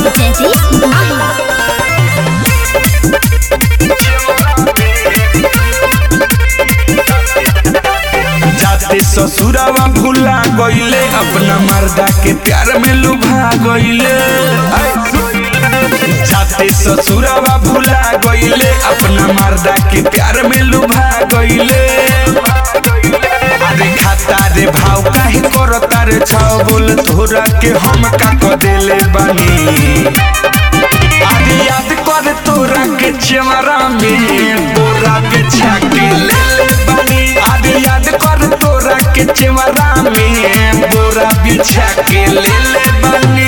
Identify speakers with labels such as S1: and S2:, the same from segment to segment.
S1: जयदीप माही
S2: जाते ससुरावा भूला गईले अपना मर्दा के प्यार में लुभा गईले जाते ससुरावा भूला गईले अपना मर्दा के प्यार में लुभा गईले अरे खाता रे भाव काहे करता रे छाव बोल तोरा के हम का क देले बानी अरे याद कर तोरा के चेमरा में बोरा बिछा के ले ले बानी अरे याद कर तोरा के चेमरा में बोरा बिछा के ले ले बानी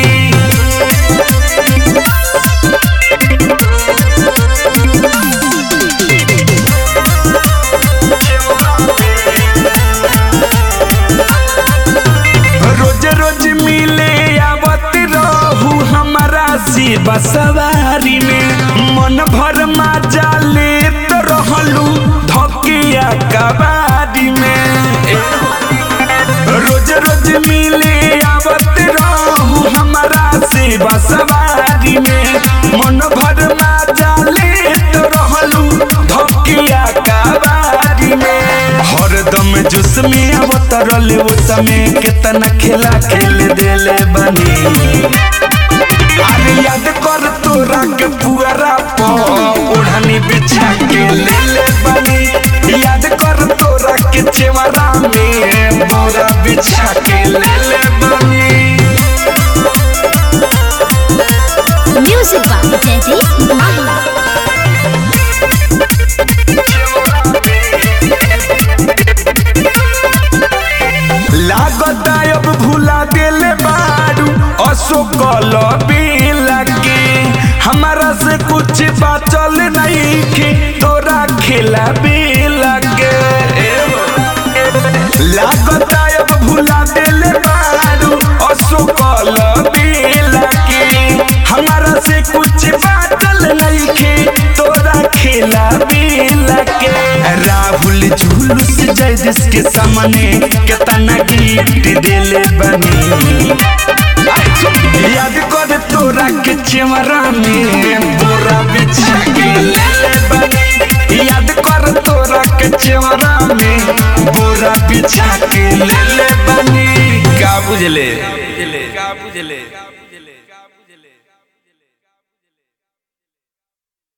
S2: रोज रोज मिले आवत रहू हमारा से बसवारी में मन भर मजा लेत रहलू धकिया कबारी में रोज रोज मिले आवत रहू हमारा से बसवारी में मन भर मजा लेत रहलू धकिया कबारी में हरदम जुस में अवतरल वो समय केतना खेला खेल देले बनी अरे याद कर तोरा के पुअरा प ओढ़नी बिछा के ले ले बनी याद कर तोरा के चेवरा में बोरा बिछा के ले ले बनी
S1: म्यूजिक बाय जयदीप माही
S2: लागत अब भूला देले बारू अशोकल बेला के हमारा से कुछ बाचल नहीं के तोरा खेला बेला के लागत अब भूला देले बारू अशोकल बेला के हमारा से कुछ बाचल नहीं के तोरा खेला बेला के राहुल झुलूस जयदेश के सामने केतना गिफ्ट देले बनी याद कर तोरा के चेमरा में बोरा बिछा के ले ले बनी याद कर तोरा के चेमरा में बोरा बिछा के ले ले बनी का बुझले का बुझले